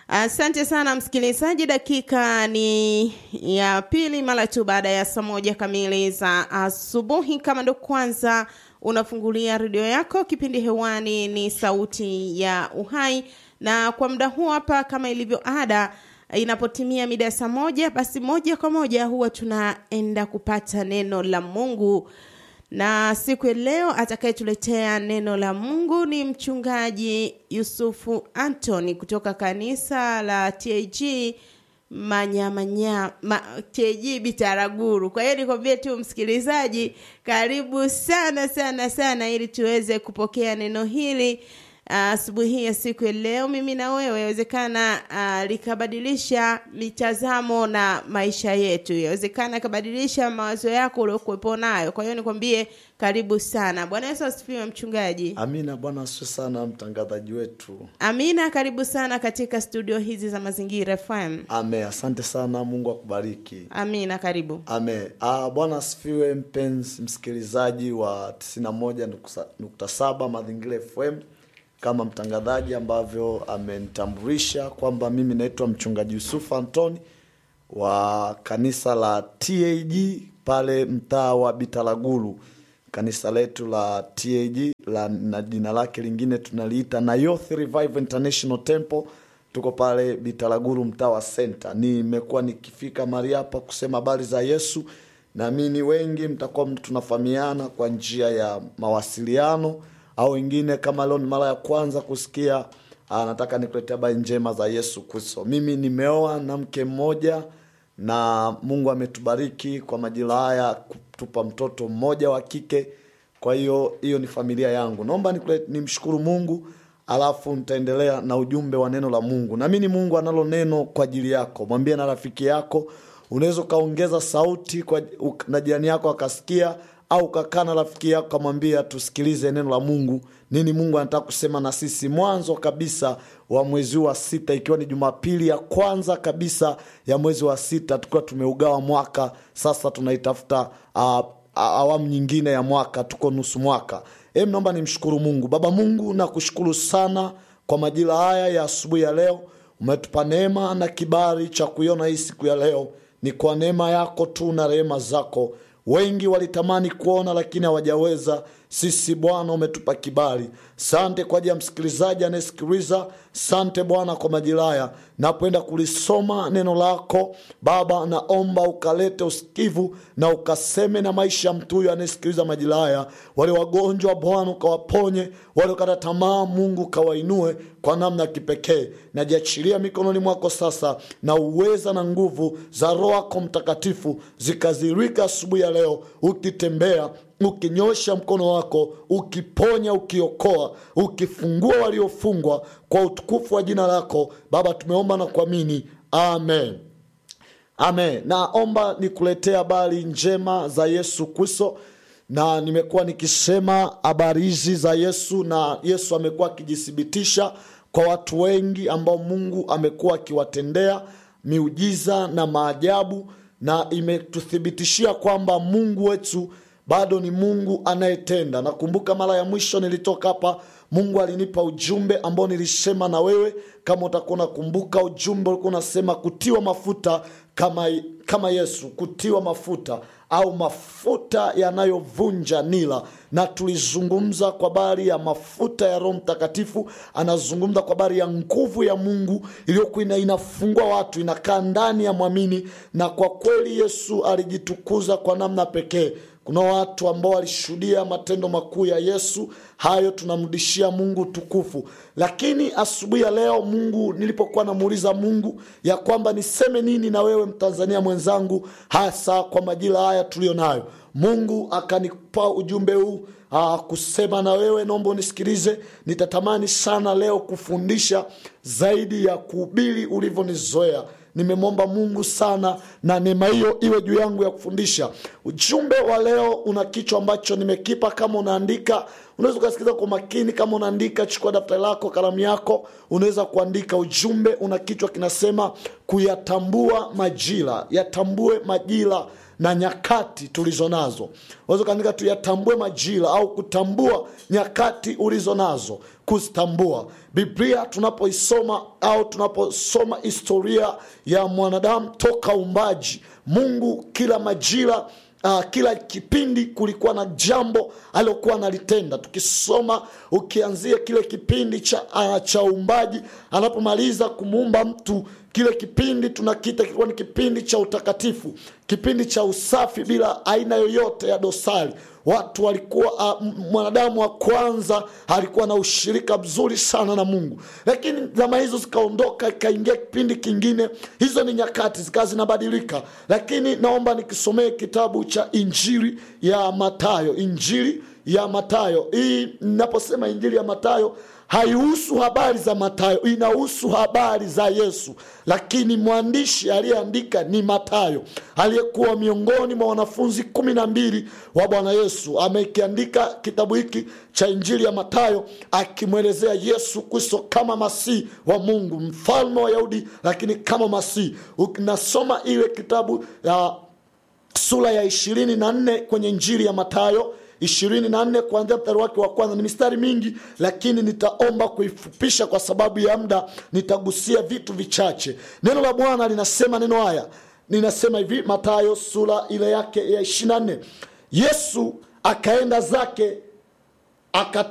Asante sana msikilizaji, dakika ni ya pili mara tu baada ya saa moja kamili za asubuhi. Kama ndo kwanza unafungulia redio yako, kipindi hewani ni Sauti ya Uhai, na kwa muda huu hapa, kama ilivyo ada, inapotimia mida ya saa moja, basi moja kwa moja huwa tunaenda kupata neno la Mungu na siku ya leo atakayetuletea neno la Mungu ni mchungaji Yusufu Anthony kutoka kanisa la TAG Manyamanya ma, TAG Bitaraguru. Kwa hiyo nikwambie tu msikilizaji, karibu sana sana sana, ili tuweze kupokea neno hili asubuhi uh, ya siku ya leo, mimi na wewe, yawezekana uh, likabadilisha mitazamo na maisha yetu, yawezekana ikabadilisha mawazo yako uliokuwepo nayo. Kwa hiyo nikwambie karibu sana. Bwana Yesu asifiwe, mchungaji. Amina. Bwana asifiwe sana, mtangazaji wetu. Amina, karibu sana katika studio hizi za Mazingira FM. Ame, asante sana, Mungu akubariki. Amina, karibu. Ame. Ah, Bwana asifiwe, mpenzi msikilizaji wa 91.7 Mazingira FM kama mtangazaji ambavyo amenitambulisha kwamba mimi naitwa mchungaji Yusufu Antoni wa kanisa la TAG pale mtaa wa Bitaraguru. Kanisa letu la TAG la, na jina lake lingine tunaliita Nayoth Revival International Temple. Tuko pale Bitaraguru mtaa wa Center. Nimekuwa nikifika mahali hapa kusema habari za Yesu, naamini wengi mtakuwa tunafahamiana kwa njia ya mawasiliano au wengine kama leo ni mara ya kwanza kusikia, aa, nataka nikuletea habari njema za Yesu Kristo. Mimi nimeoa na mke mmoja na Mungu ametubariki kwa majira haya kutupa mtoto mmoja wa kike. Kwa hiyo hiyo ni familia yangu. Naomba nimshukuru Mungu, alafu nitaendelea na ujumbe wa neno la Mungu. Naamini Mungu analo neno kwa ajili yako. Mwambie na rafiki yako, unaweza ukaongeza sauti kwa, na jirani yako akasikia au kakaa na rafiki yako kamwambia tusikilize neno la Mungu, nini Mungu anataka kusema na sisi. Mwanzo kabisa wa mwezi wa sita, ikiwa ni Jumapili ya kwanza kabisa ya mwezi wa sita, tukiwa tumeugawa mwaka sasa, tunaitafuta uh, awamu nyingine ya mwaka, tuko nusu mwaka. Em, naomba nimshukuru Mungu. Baba Mungu, nakushukuru sana kwa majira haya ya asubuhi ya leo, umetupa neema na kibali cha kuiona hii siku ya leo. Ni kwa neema yako tu na rehema zako Wengi walitamani kuona lakini hawajaweza. Sisi Bwana umetupa kibali. Sante kwa ajili ya msikilizaji anayesikiliza. Sante Bwana kwa majira haya, napoenda kulisoma neno lako Baba, naomba ukalete usikivu na ukaseme na maisha ya mtu huyo anayesikiliza majira haya. Wale wagonjwa Bwana ukawaponye, wale ukata tamaa Mungu ukawainue kwa namna ya kipekee. Najiachilia mikononi mwako sasa, na uweza na nguvu za Roho yako Mtakatifu zikazirika asubuhi ya leo, ukitembea ukinyosha mkono wako ukiponya, ukiokoa, ukifungua waliofungwa kwa utukufu wa jina lako Baba, tumeomba na kuamini, amen. Amen. Naomba nikuletea habari njema za Yesu Kristo, na nimekuwa nikisema habari hizi za Yesu, na Yesu amekuwa akijithibitisha kwa watu wengi ambao Mungu amekuwa akiwatendea miujiza na maajabu, na imetuthibitishia kwamba Mungu wetu bado ni Mungu anayetenda. Nakumbuka mara ya mwisho nilitoka hapa, Mungu alinipa ujumbe ambao nilisema na wewe, kama utakuwa unakumbuka. Ujumbe ulikuwa unasema kutiwa mafuta kama, kama Yesu, kutiwa mafuta au mafuta yanayovunja nila, na tulizungumza kwa habari ya mafuta ya Roho Mtakatifu. Anazungumza kwa habari ya nguvu ya Mungu iliyokuwa inafungua watu, inakaa ndani ya mwamini, na kwa kweli Yesu alijitukuza kwa namna pekee. Kuna watu ambao walishuhudia matendo makuu ya Yesu. Hayo tunamrudishia Mungu tukufu. Lakini asubuhi ya leo, Mungu nilipokuwa namuuliza Mungu ya kwamba niseme nini na wewe Mtanzania mwenzangu, hasa kwa majira haya tuliyo nayo, Mungu akanipa ujumbe huu aa, kusema na wewe. Naomba unisikilize. Nitatamani sana leo kufundisha zaidi ya kuhubiri ulivyonizoea. Nimemwomba Mungu sana na neema hiyo iwe juu yangu ya kufundisha. Ujumbe wa leo una kichwa ambacho nimekipa. Kama unaandika, unaweza ukasikiliza kwa makini. Kama unaandika, chukua daftari lako, kalamu yako, unaweza kuandika. Ujumbe una kichwa kinasema kuyatambua majira. Yatambue majira na nyakati tulizo nazo unaweza ukaandika tuyatambue majira au kutambua nyakati ulizo nazo kuzitambua biblia tunapoisoma au tunaposoma historia ya mwanadamu toka umbaji mungu kila majira Uh, kila kipindi kulikuwa na jambo aliokuwa analitenda tukisoma ukianzia kile kipindi cha, uh, cha uumbaji anapomaliza kumuumba mtu kile kipindi tunakita kilikuwa ni kipindi cha utakatifu kipindi cha usafi bila aina yoyote ya dosari watu walikuwa uh, mwanadamu wa kwanza alikuwa na ushirika mzuri sana na mungu lakini zama hizo zikaondoka ikaingia kipindi kingine hizo ni nyakati zikawa zinabadilika lakini naomba nikisomee kitabu cha injili ya matayo injili ya matayo hii naposema injili ya matayo haihusu habari za matayo inahusu habari za yesu lakini mwandishi aliyeandika ni matayo aliyekuwa miongoni mwa wanafunzi kumi na mbili wa bwana yesu amekiandika kitabu hiki cha injili ya matayo akimwelezea yesu kristo kama masihi wa mungu mfalme wa yahudi lakini kama masihi unasoma ile kitabu ya sura ya ishirini na nne kwenye injili ya matayo ishirini na nne kuanzia mstari wake wa kwanza ni mistari mingi lakini nitaomba kuifupisha kwa sababu ya muda nitagusia vitu vichache neno la bwana linasema neno haya linasema hivi matayo sura ile yake ya ishiri na nne yesu akaenda zake aka